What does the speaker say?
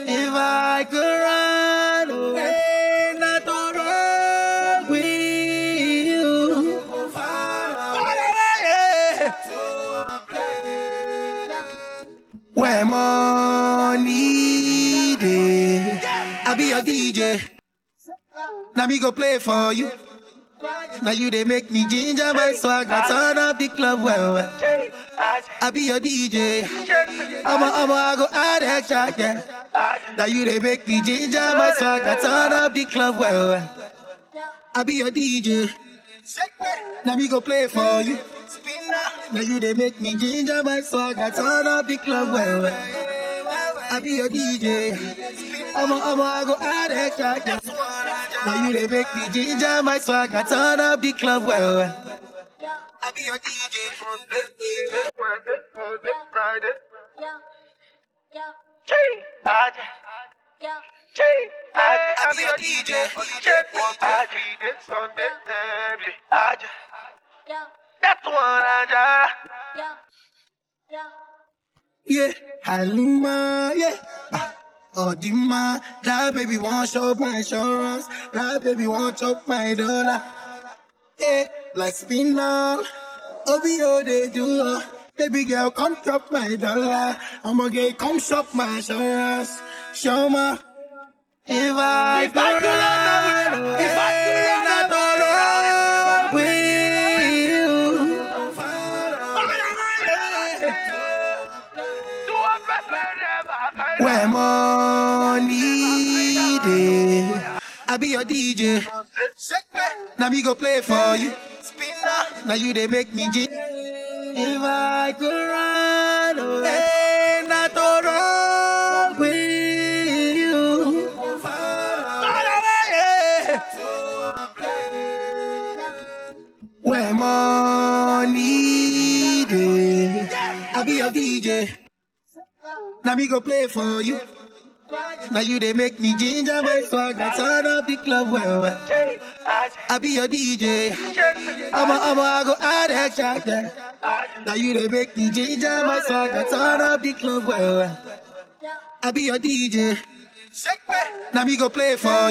If I could run away, not to run with you. Where money dey, I be your DJ. Now me go play for you. Now you they make me ginger my swag. I turn up the club well, well. I be your DJ. I'm a, I'm a, I go add extra, yeah. Now you they make me ginger my swag. I turn up the club well, well. I be your DJ. Now me go play for you. Now you they make me ginger my swag. I turn up the club well, well. I be your DJ. I'm a, I'm a, I go add extra, yeah. Now you they make me ginger my swag. I turn up the club well, well. I be your DJ. I be your DJ. That's one I Yeah, Halima, yeah. Ah, Oh, Dima, that baby want shop my insurance. That baby want chop my dollar. Yeah, like spinal. OBO they do. uh, Baby girl, come chop my dollar. I'ma get come shop my insurance. Show ma. If I If I could run away, if I could run run with you. Where money dey, I be your DJ. Now me go play for you. Now you they make me G. If I could run away, not to run with you. Where money dey, I be your DJ. Now me go play for you. Now you they make me ginger my swag. I turn up the club well, well. I be your DJ. I'm a, I'm a, I go add extra, yeah. Now you they make me ginger my swag. I turn up the club well, well. I be your DJ. Now me go play for